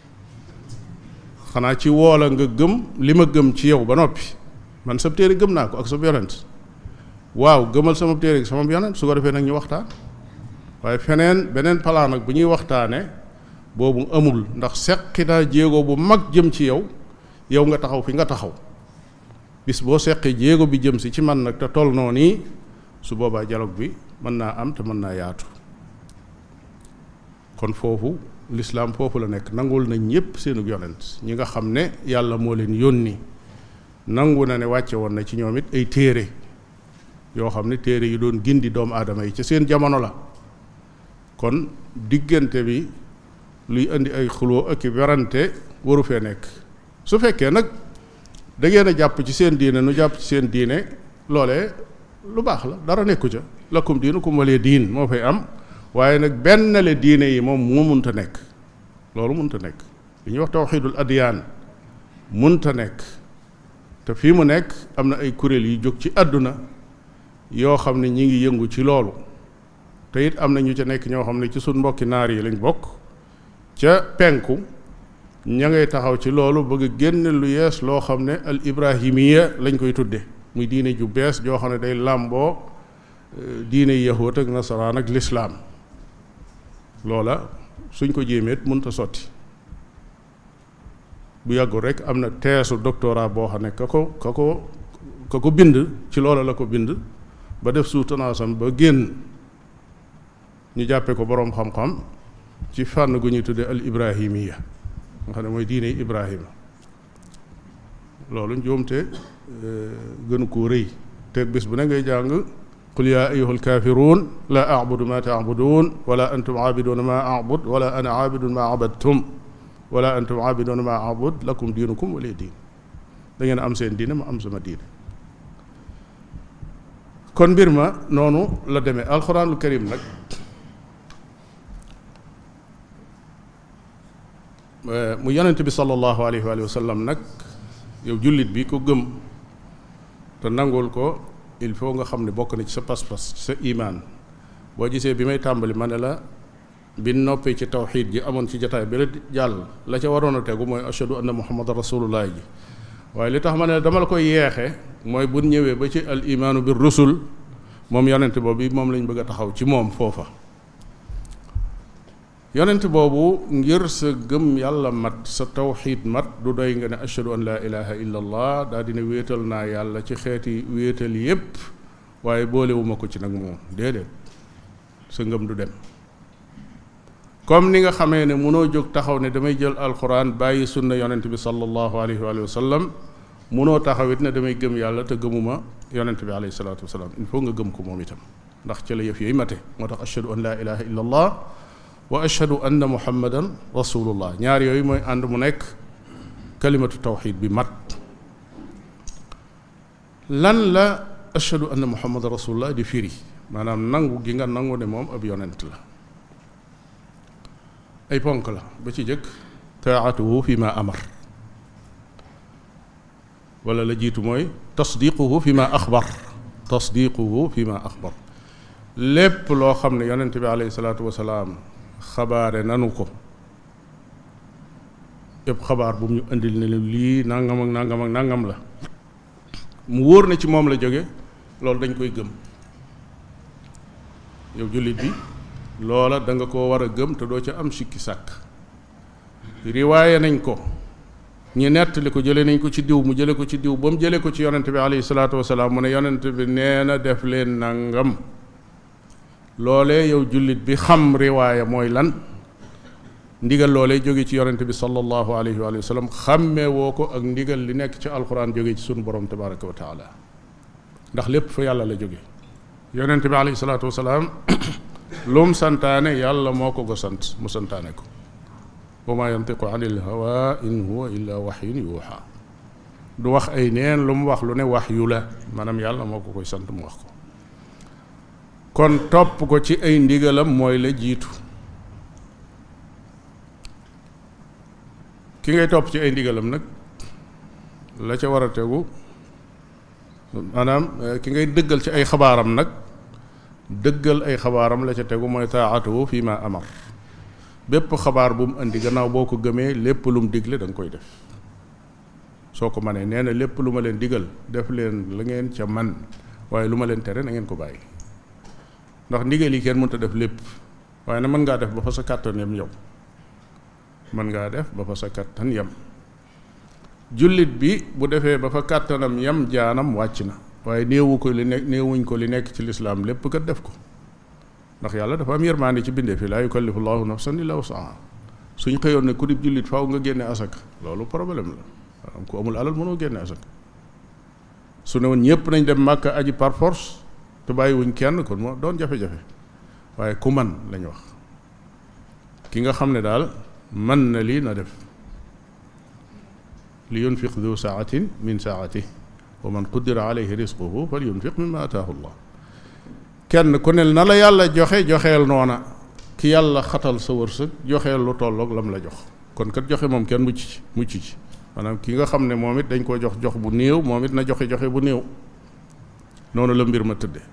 xanaa ci woola nga gëm li ma gëm ci yow ba noppi man sa téere gëm naa ko ak sa yonent waaw gëmal sama téere sama yonent su ko defee nag ñu waxtaan waaye feneen beneen palaan nag bu ñuy waxtaane boobu amul ndax seqi naa jéego bu mag jëm ci yow yow nga taxaw fi nga taxaw bis boo seqee jéego bi jëm si ci man nag te toll noo nii su boobaa dialogue bi mën naa am te mën naa yaatu kon foofu lislaam foofu la nekk nangul nañ ñépp seenu yonent ñi nga xam ne yàlla moo leen yónni nangu na ne wàcce woon na ci ñoom it ay téere yoo xam ne téere yi doon gindi doomu aadama yi ca seen jamono la kon diggante bi luy indi ay xuloo ak i werante waru fee nekk su fekkee nag da ngeen a jàpp ci seen diine nu jàpp ci seen diine loolee lu baax la dara nekku ca lakum diinukum waliya diin moo fay am waaye nag benn le diine yi moom moo munta nekk loolu munta nekk li ñuy wax tawxiidul adiyaan munta nekk te fii mu nekk am na ay kuréel yu jóg ci àdduna yoo xam ne ñi ngi yëngu ci loolu te it am na ñu ca nekk ñoo xam ne ci suñ mbokki naar yi lañ bokk ca penku ña ngay taxaw ci loolu bëgg génn lu yees loo xam ne al ibrahimiya lañ koy tudde muy diine ju bees joo xam ne day làmboo diine yahuud ak nasaraan ak lislaam loola suñ ko jéemeet mënta sotti bu yàggul rek am na teesu doctorat boo xam ne ka ko ka ko ka ko bind ci loola la ko bind ba def soutenance ba génn ñu jàppe ko boroom xam-xam ci fànn gu ñuy tudde al ibrahimiya nga xam ne mooy diine ibrahima loolu njuumte gënu koo rëy te bis bu ne ngay jàng qul yaa ayuha alkaafiruun laa abudu ma taabuduun wala antum aabiduuna ma abud wala ana aabidun ma abadtum wala antum aabiduuna ma abud lakum diinukum wala diin da ngeen am seen diine ma am sama diine kon mbir ma noonu la demee alxuraanul karim nag mu yonent bi sallallahu alayhi wa sallam nag yow jullit bi ko gëm te nangul ko il faut nga xam ne bokk na ci sa pas-pas sa imaan boo gisee bi may tàmbali ma ne la bi noppee ci tawxiid ji amoon ci jataay bi la jàll la ca waroon a tegu mooy ashadu anna muhammadan rasulullah ji waaye li tax ma ne dama la koy yeexe mooy bu ñëwee ba ci al imaanu bir rusul moom yonent boobu moom lañ bëgg a taxaw ci moom foofa yonent boobu ngir sa gëm yàlla mat sa tawxiid mat du doy nga ne ashadu an laa ilaha illa allah daa dina wéetal naa yàlla ci xeeti wéetal yépp waaye boolewuma ko ci nag moom déedéet sa ngëm du dem comme ni nga xamee ne munoo jóg taxaw ne damay jël alquran bàyyi sunna yonent bi sallallahu alayhi wa sallam munoo taxawit ne damay gëm yàlla te gëmuma yonent bi alayhi salaatu wasalaam il faut nga gëm ko moom itam ndax ca la yëf yooyu mate moo tax ashadu an laa ilaha illa allah wa ashhadu anna muhammadan rasulullah ñaar yooyu mooy ànd mu nekk kalimatu tawxid bi mat lan la ashhadu anna muhammadan rasulullah di firi maanaam nangu gi nga nangu ne moom ab yonent la ay ponk la ba ci jëkk taatuhu fi ma amar wala la jiitu mooy tasdiquhu fi ma axbar tasdiquhu fi ma axbar lépp loo xam ne yonent bi alayhi salaatu wasalaam xabaare nanu ko yëpp xabaar bu mu ñu indil ne lii nangam ak nangam ak nangam la mu wóor na ci moom la jóge loolu dañ koy gëm yow jullit bi loola da nga koo war a gëm te doo ca am sikki sàkk riwaaye nañ ko ñi nettali ko jële nañ ko ci diw mu jële ko ci diw ba mu jële ko ci yonent bi alayhi salaatu wasalaam mu ne yonent bi nee na def leen nangam loolee yow jullit bi xam riwaaya mooy lan ndigal loolee jóge ci yonent bi sallallahu alayhi wa sallam xàmmee woo ko ak ndigal li nekk ci alquran jóge ci sunu borom tabaraka wa taala ndax lépp fa yàlla la jóge yonent bi alayhi salaatu wasalaam lum santaane yàlla moo ko ko sant mu santaane ko wa ma yantiqu anil hawa in huwa illa waxyun yuuxa du wax ay neen lu mu wax lu ne wax yu la maanaam yàlla moo ko koy sant mu wax ko kon topp ko ci ay ndigalam mooy la jiitu ki ngay topp ci ay ndigalam nag la ca war a tegu maanaam ki ngay dëggal ci ay xabaaram nag dëggal ay xabaaram la ca tegu mooy taatuhu fi ma amar bépp xabaar bu mu indi gannaaw boo ko gëmee lépp lu mu digle da nga koy def soo ko manee nee na lépp lu ma leen digal def leen la ngeen ca man waaye lu ma leen tere na ngeen ko bàyyi ndax ndigal yi kenn mënta def lépp waaye na mën ngaa def ba fa sa kàttan yam yow mën ngaa def ba fa sa kàttan yam jullit bi bu defee ba fa kàttanam yam jaanam wàcc na waaye néewu ko li nekk néewuñ ko li nekk ci lislaam lépp kat def ko ndax yàlla dafa am yërmaande ci bindee fi laa yukallifu llahu nafsan illa wusaha suñ xëyoon ne ku dib jullit faaw nga génne asaka loolu problème la maanaam ku amul alal mënoo génne asaka su ne woon ñëpp nañ dem màkka aji par force te bàyyiwuñ kenn kon moo doon jafe-jafe waaye ku man lañ wax ki nga xam ne daal man na lii na def li yunfiq du saatin min saati wa man qudira alayhi risquhu fal yunfiq mimma ataahu llah kenn ku ne na la yàlla joxe joxeel noona ki yàlla xatal sa wërsëg joxeel lu tolloog lam la jox kon kat joxe moom kenn mucc ci mucc ci maanaam ki nga xam ne moom it dañ koo jox jox bu néew moom it na joxe joxe bu néew noonu la mbir ma tëdde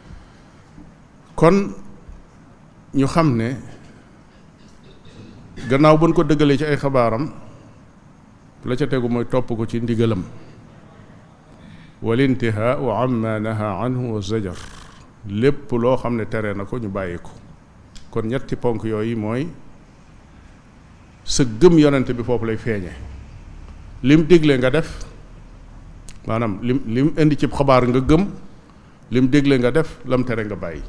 kon ñu xam ne gannaaw buñ ko dëggalee ci ay xabaaram la ca tegu mooy topp ko ci ndigalam wal intihaau amma naha anhu wa zajar lépp loo xam ne tere na ko ñu bàyyi ko kon ñetti ponk yooyu mooy sa gëm yonent bi foofu lay feeñe lim digle nga def maanaam lim lim indi ci xabaar nga gëm lim digle nga def lam tere nga bàyyi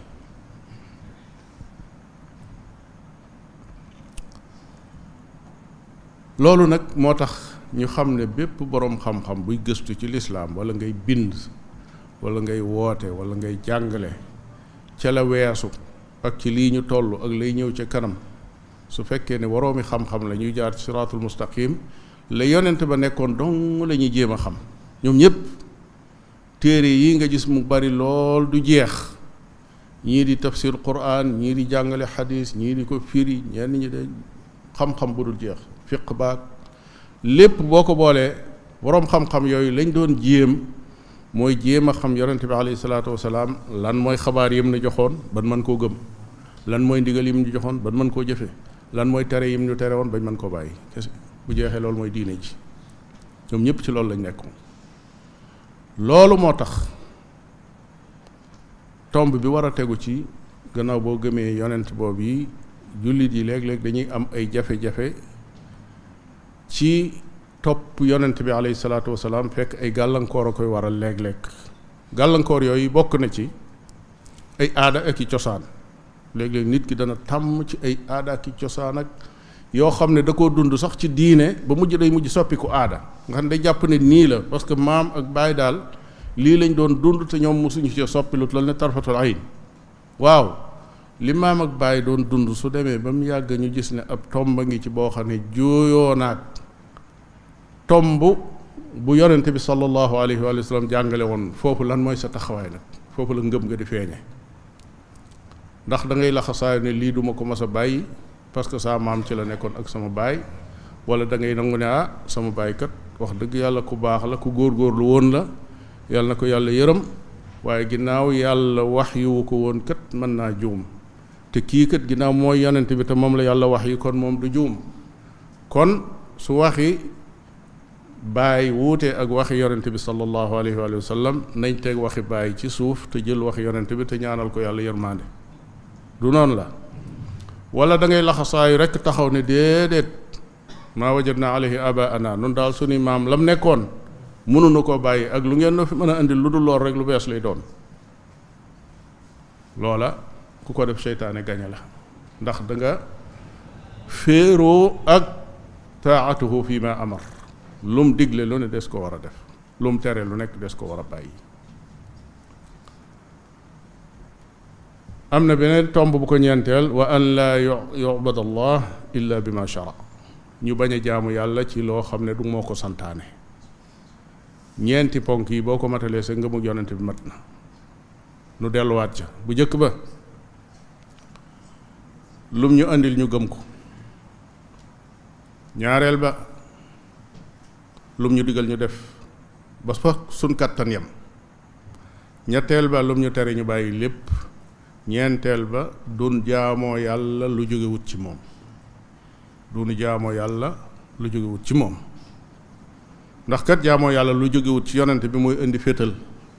loolu nag moo tax ñu xam ne bépp boroom xam-xam buy gëstu ci lislaam walla ngay bind walla ngay woote walla ngay jàngale ca la weesu ak ci lii ñu toll ak lay ñëw ca kanam su fekkee ne waroomi xam-xam la ñuy jaar ci siraatul mustaqim la yonent ba nekkoon dong la ñuy jéem a xam ñoom ñëpp téere yi nga gis mu bari lool du jeex ñii di tafsir quran ñii di jàngale xadis ñii di ko firi ñenn ñi de xam-xam bu dul jeex fiq baag lépp boo ko boolee boroom xam-xam yooyu lañ doon jéem mooy jéem a xam yonente bi alayhi salaatu wasalaam lan mooy xabaar yim nu joxoon ban mën koo gëm lan mooy ndigal yim ñu joxoon ban mën koo jëfe lan mooy tere yim ñu tere woon bañ mën koo bàyyi kese bu jeexee loolu mooy diine ji ñoom ñëpp ci loolu lañ nekk loolu moo tax tomb bi war a tegu ci gannaaw boo gëmee yonent boobu yi jullit yi léeg-léeg dañuy am ay jafe-jafe ci topp yonent bi alayhi salaatu wasalaam fekk ay gàllankoor a koy waral léeg-léeg gàllankoor yooyu bokk na ci ay aada ak i cosaan léeg-léeg nit ki dana tàmm ci ay aada ak i cosaan ak yoo xam ne da koo dund sax ci diine ba mujj day mujj soppiku aada nga xam ne day jàpp ne nii la parce que maam ak baay daal lii lañ doon dund te ñoom mosuñu ci soppi lu toll ne tarfatul ayn waaw li maam ak baay doon dund su demee ba mu yàgg ñu gis ne ab tomba ngi ci boo xam ne jooyoo naag tomb bu yonente bi sallallahu alayhi wa sallam jàngale woon foofu lan mooy sa taxawaay nag foofu la ngëm nga di feeñe ndax da ngay laxasaayu ne lii duma ko mas a bàyyi parce que saa maam ci la nekkoon ak sama baay wala da ngay nangu ne ah sama baay kat wax dëgg yàlla ku baax la ku góorgóorlu woon la yàlla na ko yàlla yërëm waaye ginnaaw yàlla wax yu ko woon kat mën naa juum te kii kat ginnaaw mooy yonent bi te moom la yàlla wax yi kon moom du juum kon su waxi baay wuute ak waxi yonent bi sallallahu alayhi wa sallam nañ teg waxi baay ci suuf te jël waxi yonent bi te ñaanal ko yàlla yërmaande du noonu la wala da ngay laxasaayu rekk taxaw ne déedéet maa wajadna alayhi abaana nun daal suñu maam lam nekkoon mënuñu koo bàyyi ak lu ngeen no fi mën a indi lu dul lool rek lu bees lay doon loola ku ko def seytaane gañe la ndax da nga féeroo ak taatuhu fi ma amar lum digle lu ne des ko war a def lum tere lu nekk des ko war a bàyyi am na beneen tomb bu ko ñeenteel wa an laa yubad allah illa bi ma shara ñu bañ a jaamu yàlla ci loo xam ne du moo ko santaane ñeenti ponk yi boo ko matalee sa ngëmu yonent bi mat na nu delluwaat ca bu jëkk ba lum ñu andil ñu gëm ko ñaareel ba lum ñu digal ñu def ba fa suñ kàttan yam ñetteel ba lum ñu tere ñu bàyyi lépp ñeenteel ba dun jaamoo yàlla lu jóge wut ci moom dunu jaamoo yàlla lu jóge wut ci moom ndax kat jaamoo yàlla lu jóge wut ci yonent bi mooy indi féetal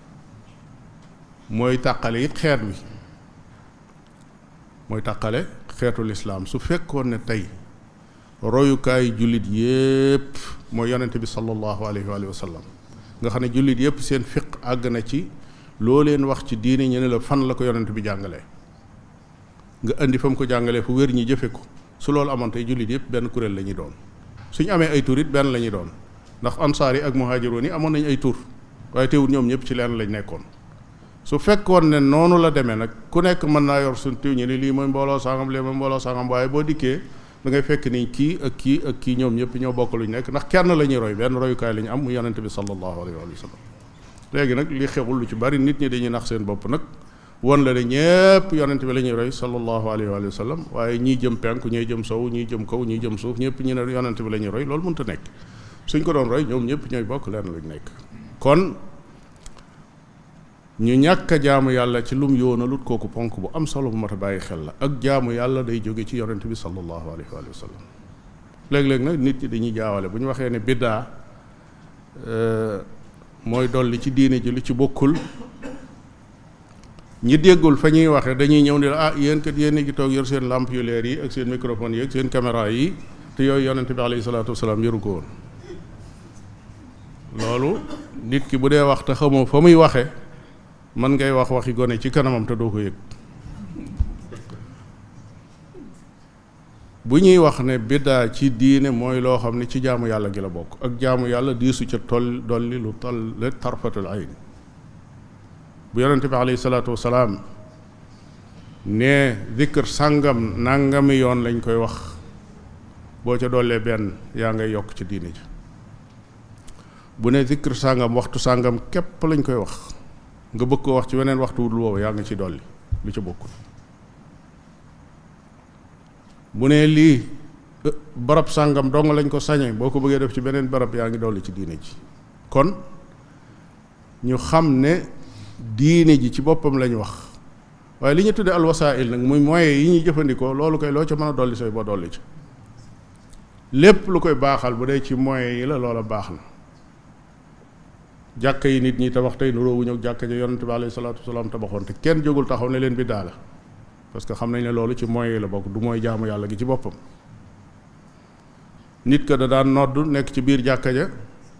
mooy tàqale it xeet wi mooy tàqale xeetu lislaam su fekkoon ne tey royukaay jullit yépp mooy yonente bi sallallahu alayhi wa sallam nga xam ne jullit yépp seen fiq àgg na ci loo leen wax ci diine ñu ne la fan la ko yonent bi jàngalee nga indi fa mu ko jàngalee fu wér ñi jëfe ko su loolu amoon tey jullit yépp benn kuréel la ñuy doon suñu amee ay tur it benn la ñuy doon ndax ansaar yi ak muhaajiroon yi amoon nañ ay tur waaye teewul ñoom ñëpp ci leen lañ nekkoon su fekkoon ne noonu la demee nag ku nekk mën naa yor suñ tiw ñu ne lii mooy mbooloo sangam lii mooy mbooloo sangam waaye boo dikkee da ngay fekk ni kii ak kii ak kii ñoom ñëpp ñoo bokk luñ nekk ndax kenn la ñuy roy benn royukaay la ñu am mu yonente bi sallallahu alayhi wa sallam léegi nag li xewul lu ci bari nit ñi dañuy nax seen bopp nag won la ne ñëpp yonente bi la ñuy roy sallallahu alayhi wa sallam waaye ñii jëm penku ñii jëm sow ñii jëm kaw ñii jëm suuf ñëpp ñu ne yonente bi la ñuy roy loolu mënta nekk suñ ko doon roy ñoom ñëpp ñooy bokk leen luñ nekk kon ñu ñàkk a jaamu yàlla ci lum yoonalut kooku ponk bu am solo bu mat a bàyyi xel la ak jaamu yàlla day jóge ci yonente bi sallallahu alayhi wa sallam léeg-léeg nag nit ñi dañuy jaawale bu ñu waxee ne biddaa mooy dolli ci diine ji lu ci bokkul ñi déggul fa ñuy waxe dañuy ñëw ni la ah yéen kat yéen a ngi toog yor seen lampe yu leer yi ak seen microphone yi ak seen caméra yi te yooyu yonente bi alayhi salaatu wasalaam yoru ko woon loolu nit ki bu dee wax te xamoo fa muy waxe man ngay wax waxi gone ci kanamam te doo ko yëg bu ñuy wax ne biddaa ci diine mooy loo xam ne ci jaamu yàlla gi la bokk ak jaamu yàlla diisu ca toll dolli lu toll le tarfatul ayn bu yonente bi alayhi salaatu wasalaam ne zikr sàngam nàngami yoon lañ koy wax boo ca dollee benn yaa ngay yokk ci diine ji bu ne zikr sàngam waxtu sàngam képp lañ koy wax nga bëgg ko wax ci weneen waxtu wudul woowu yaa nga ci dolli lu ca bokkul bu ne lii barab sàngam dong lañ ko sañe boo ko bëggee def ci beneen barab yaa ngi dolli ci diine ji kon ñu xam ne diine ji ci boppam lañ wax waaye li ñu tudde alwasail nag muy moyens yi ñuy jëfandikoo loolu koy loo ca mën a dolli sooy boo dolli ci lépp lu koy baaxal bu dee ci moyens yi la loola baax na jàkka yi nit ñi tabax tey nuróowu ñëw jàkka ja yonente bi alayhi salaatu wasalaam tabaxoon te kenn jógul taxaw ne leen bi daala parce que xam nañ ne loolu ci moyens yi la bokk du mooy jaamu yàlla gi ci boppam nit ka da daan nodd nekk ci biir jàkka ja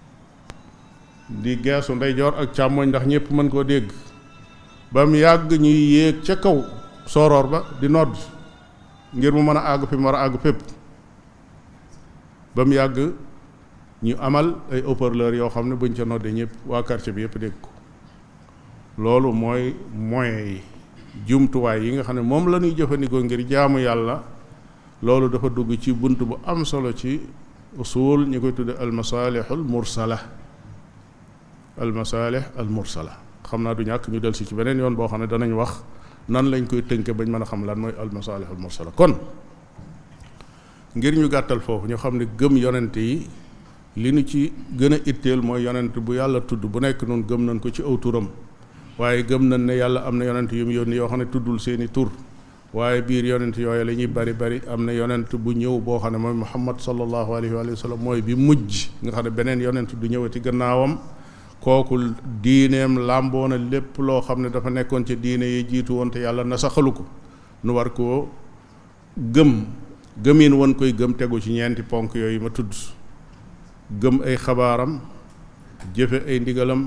di geesu ndeyjoor ak càmmoñ ndax ñëpp mën koo dégg ba mu yàgg ñuy yéeg ca kaw sooroor ba di nodd ngir mu mën a àgg fi mu war a àgg fépp ba mu yàgg ñu amal ay haut-parleur yoo xam ne buñ ca noddee ñëpp waa quartier bi yëpp dégg ko loolu mooy moyens yi jumtuwaay yi nga xam ne moom la ñuy jëfandikoo ngir jaamu yàlla loolu dafa dugg ci bunt bu am solo ci usul ñu koy tudde almasalihul mursala almasalih al mursala xam naa du ñàkk ñu del si ci beneen yoon boo xam ne danañ wax nan lañ koy tënke bañ mën a xam lan mooy almasalih al mursala kon ngir ñu gàttal foofu ñu xam ne gëm yonent yi li nu ci gën a itteel mooy yonent bu yàlla tudd bu nekk noonu gëm nañ ko ci aw turam waaye gëm nañ ne yàlla am na yonent yu mu yónni yoo xam ne tuddul seeni tur waaye biir yonent yooyu la ñuy bari bari am na yonent bu ñëw boo xam ne mooy muhammad sallallahu alayhi wa sallam mooy bi mujj nga xam ne beneen yonent du ñëwati gannaawam kooku diineem làmboo na lépp loo xam ne dafa nekkoon ci diine yi jiitu woon te yàlla nasaxalu ko nu war koo gëm gëmin woon koy gëm tegu ci ñeenti ponk yooyu ma tudd gëm ay xabaaram jëfe ay ndigalam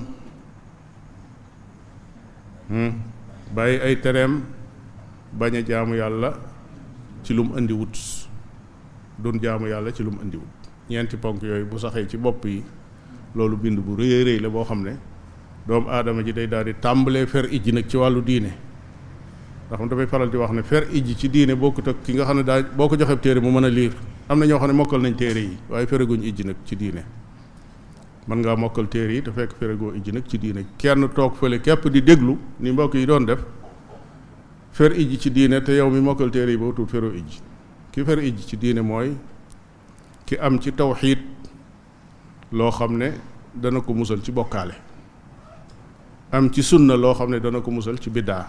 bàyyi ay tereem bañ a jaamu yàlla ci lu mu indi wut doon jaamu yàlla ci lu mu indi wut ñeenti ponk yooyu bu saxee ci bopp yi loolu bind bu rëy rëy la boo xam ne doomu aadama ji day daal di tàmbalee fer ijji nag ci wàllu diine ndax xam damay faral di wax ne fer ijji ci diine bokkut ak ki nga xam ne daa boo ko joxee téere mu mën a liir am na ñoo xam ne mokkal nañ téere yi waaye fereguñ ijji nag ci diine mën ngaa mokkal téere yi te fekk feregoo ijji nag ci diine kenn toog fële képp di déglu ni mbokk yi doon def fer ijji ci diine te yow mi mokkal téere yi boo tuut feroo ijji ki fer ijji ci diine mooy ki am ci tawxiid loo xam ne dana ko musal ci bokkaale am ci sunna loo xam ne dana ko musal ci biddaa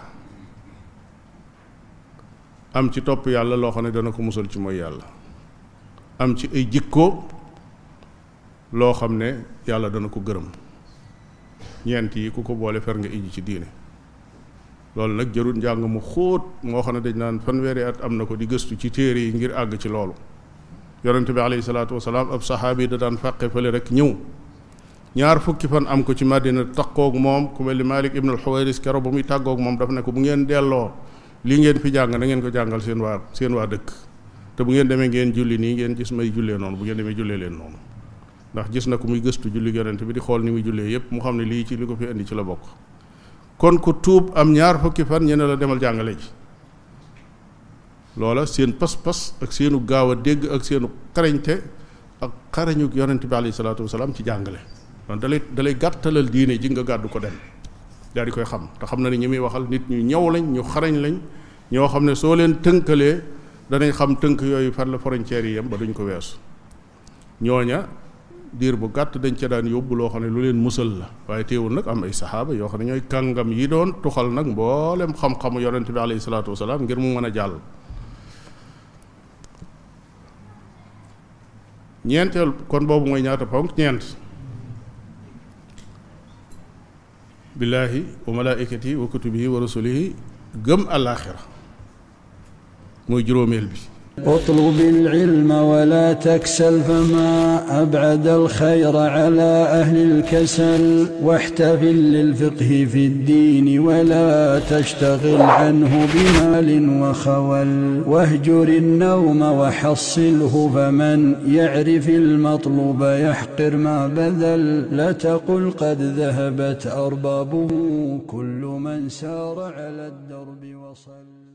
am ci topp yàlla loo xam ne dana ko musal ci mooy yàlla am ci ay jikko loo xam ne yàlla dana ko gërëm ñeent yi ku ko boole fer nga ijji ci diine loolu nag jarul njàng mu xóot moo xam ne dañ naan fanweeri at am na ko di gëstu ci téere yi ngir àgg ci loolu yonente bi alayhi salaatu wasalaam ab saxaabi da daan fàqe fële rek ñëw ñaar fukki fan am ko ci Madina taqoog moom ku mel ni Malik ibn al-Huwayris kero ba muy tàggoog moom daf ne ko bu ngeen delloo lii ngeen fi jàng na ngeen ko jàngal seen waa seen waa dëkk te bu ngeen demee ngeen julli nii ngeen gis may jullee noonu bu ngeen demee jullee leen noonu ndax gis na ko muy gëstu julli yonent bi di xool ni muy jullee yépp mu xam ne lii ci li ko fi indi ci la bokk kon ku tuub am ñaar fukki fan ñene la demal jàngale ji loola seen pas-pas ak seenu gaaw a dégg ak seenu xarañte ak xarañu yonent bi alayhi salaatu wasalaam ci jàngale donc dalay dalay gàttalal diine ji nga gàddu ko dem daal di koy xam te xam na ne ñi muy waxal nit ñu ñëw lañ ñu xarañ lañ ñoo xam ne soo leen tënkalee danañ xam tënk yooyu fan la frontières yi yem ba duñ ko weesu ñooña diir bu gàtt dañ ca daan yóbbu loo xam ne lu leen musal la waaye teewul nag am ay saxaaba yoo xam ne ñooy kàngam yi doon tuxal nag mboolem xam-xamu yonent bi alayhi salaatu wasalaam ngir mu mën a jàll ñeenteel kon boobu mooy ñaata ponk ñeent billaahi wa malaaikati wa kutubihi wa rasulihi gëm alaaxira mooy juróomeel bi اطلب العلم ولا تكسل فما أبعد الخير على أهل الكسل واحتفل للفقه في الدين ولا تشتغل عنه بمال وخول واهجر النوم وحصله فمن يعرف المطلوب يحقر ما بذل لا تقل قد ذهبت أربابه كل من سار على الدرب وصل